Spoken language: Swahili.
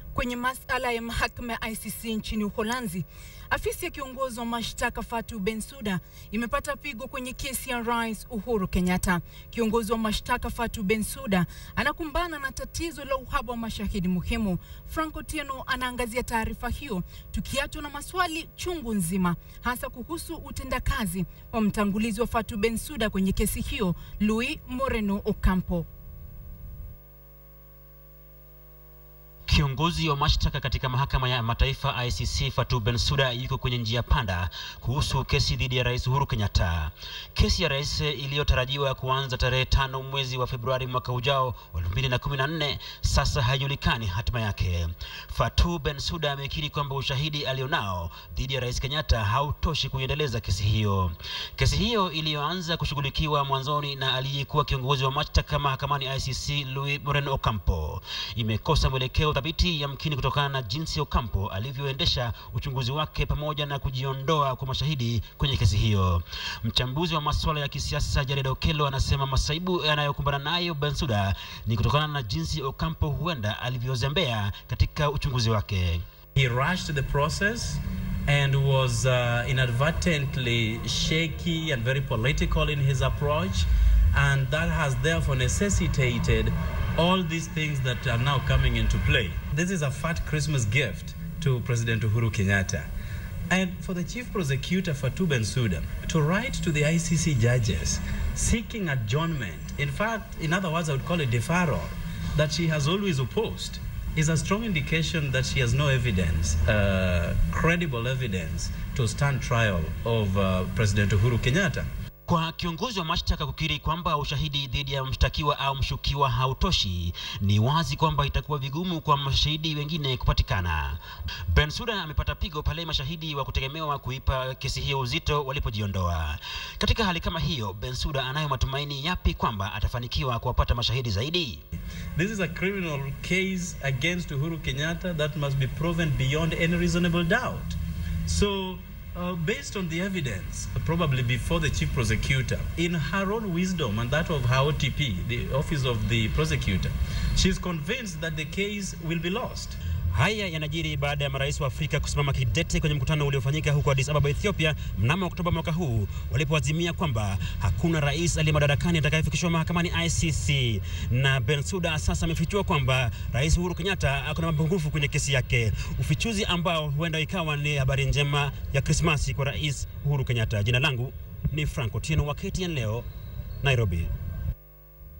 kwenye masala ya mahakama ya ICC nchini Uholanzi. Afisi ya kiongozi wa mashtaka Fatou Bensouda imepata pigo kwenye kesi ya Rais Uhuru Kenyatta. Kiongozi wa mashtaka Fatou Bensouda anakumbana na tatizo la uhaba wa mashahidi muhimu. Frank Otieno anaangazia taarifa hiyo, tukiachwa na maswali chungu nzima, hasa kuhusu utendakazi wa mtangulizi wa Fatou Bensouda kwenye kesi hiyo, Louis Moreno Ocampo. Kiongozi wa mashtaka katika mahakama ya mataifa ICC Fatou Bensouda yuko kwenye njia panda kuhusu kesi dhidi ya Rais Uhuru Kenyatta. Kesi ya rais iliyotarajiwa kuanza tarehe tano mwezi wa Februari mwaka ujao wa 2014 sasa haijulikani hatima yake. Fatou Bensouda amekiri kwamba ushahidi alionao dhidi ya Rais Kenyatta hautoshi kuiendeleza kesi hiyo. Kesi hiyo iliyoanza kushughulikiwa mwanzoni na aliyekuwa kiongozi wa mashtaka mahakamani ICC Louis Moreno Ocampo imekosa mwelekeo thabiti yamkini kutokana na jinsi Ocampo alivyoendesha uchunguzi wake pamoja na kujiondoa kwa mashahidi kwenye kesi hiyo. Mchambuzi wa masuala ya kisiasa Jared Okello anasema masaibu yanayokumbana nayo Bensouda ni kutokana na jinsi Ocampo huenda alivyozembea katika uchunguzi wake. He rushed the process and was uh, inadvertently shaky and very political in his approach and that has therefore necessitated all these things that are now coming into play. This is a fat Christmas gift to President Uhuru Kenyatta. And for the chief prosecutor Fatou Bensouda to write to the ICC judges seeking adjournment, in fact, in other words, I would call it deferral, that she has always opposed, is a strong indication that she has no evidence, uh, credible evidence, to stand trial of uh, President Uhuru Kenyatta. Kwa kiongozi wa mashtaka kukiri kwamba ushahidi dhidi ya mshtakiwa au mshukiwa hautoshi, ni wazi kwamba itakuwa vigumu kwa mashahidi wengine kupatikana. Bensouda amepata pigo pale mashahidi wa kutegemewa kuipa kesi hiyo uzito walipojiondoa. Katika hali kama hiyo, Bensouda anayo matumaini yapi kwamba atafanikiwa kuwapata mashahidi zaidi? This is a criminal case against Uhuru Kenyatta that must be proven beyond any reasonable doubt. So Uh, based on the evidence, probably before the chief prosecutor, in her own wisdom and that of her OTP, the office of the prosecutor, she's convinced that the case will be lost. Haya yanajiri baada ya marais wa Afrika kusimama kidete kwenye mkutano uliofanyika huko Addis Ababa, Ethiopia mnamo Oktoba mwaka huu walipoazimia kwamba hakuna rais aliye madarakani atakayefikishwa mahakamani ICC. Na Bensouda sasa amefichua kwamba Rais Uhuru Kenyatta ako na mapungufu kwenye kesi yake, ufichuzi ambao huenda ikawa ni habari njema ya Krismasi kwa Rais Uhuru Kenyatta. Jina langu ni Frank Otieno wa KTN leo, Nairobi.